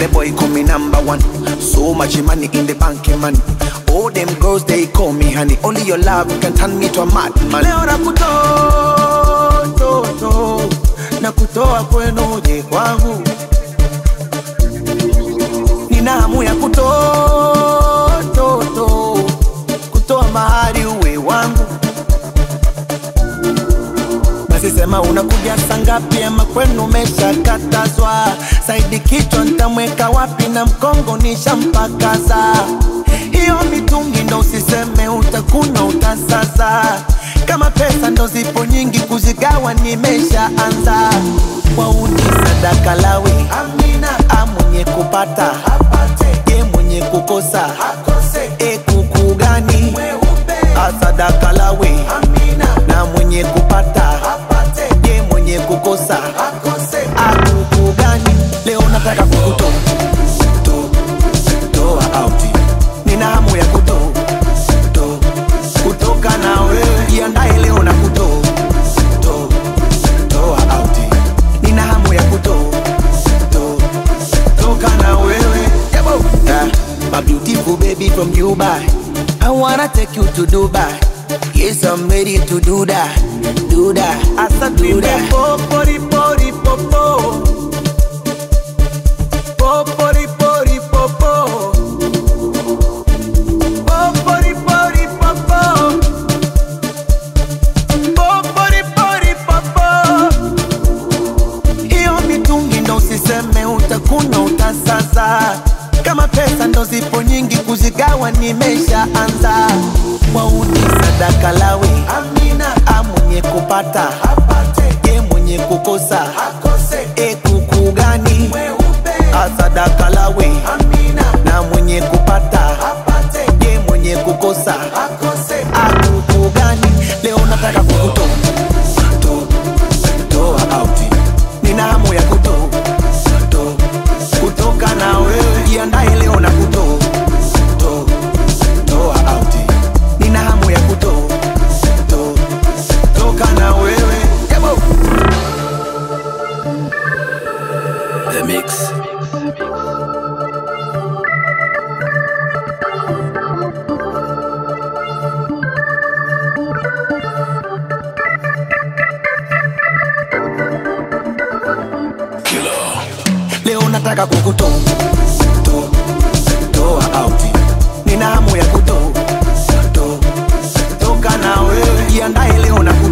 the boy call me number one. So much money in the bank, man. All them girls they call me honey. Only your love can turn me to a madman. Leo nakutoa to, to, na kutoa kwenu je kwangu. Nina hamu ya kutoa to, to, kutoa mahari uwe wangu. Basi sema unakuja saa ngapi ama kwenu umeshakatazwa? Saidi kichwa ntamweka wapi na mkongo nishampakaza. Hiyo mitungi ndo usiseme utakuna utasaza. Kama pesa ndo zipo nyingi kuzigawa nimeshaanza. Wauni sadaka lawi Amina, a mwenye kupata apate, ye mwenye kukosa akose. E kuku gani asadaka lawi Amina, na mwenye kupata apate, ye mwenye kukosa akose. Akuku gani leo nataka kukutoa to- toa out. Nina hamu ya kuto to, kutoka na wewe, jiandae leo na kuto to, toa out. Nina hamu ya kuto to, toka na wewe Yabo. Yeah. My beautiful baby from Dubai I wanna take you to Dubai Yes, I'm ready to do that Do that, asa do that Popori, pori, popo Popori, pori, popo Popori, pori, popo Popori, pori, popo hiyo mitungi ndo usiseme utakuna utasaza. Kama pesa ndo zipo nyingi kuzigawa nimeshaanza. Wauni sadaka lawi Amina, a mwenye kupata apate, ye mwenye kukosa akose. E kuku gani asadaka lawi Amina, na mwenye kupata apate, ye mwenye kukosa akose. Akuku gani leo nataka kukutoa to, toa out nina hamu ya kuto to, kutoka na wewe jiandae leo na kuto to, toa out nina hamu ya kuto to, toka na wewe Yabo. The Mix. leo nataka kukuto to, toa out nina hamu ya kuto to, toka na wewe jiandae leo na kuto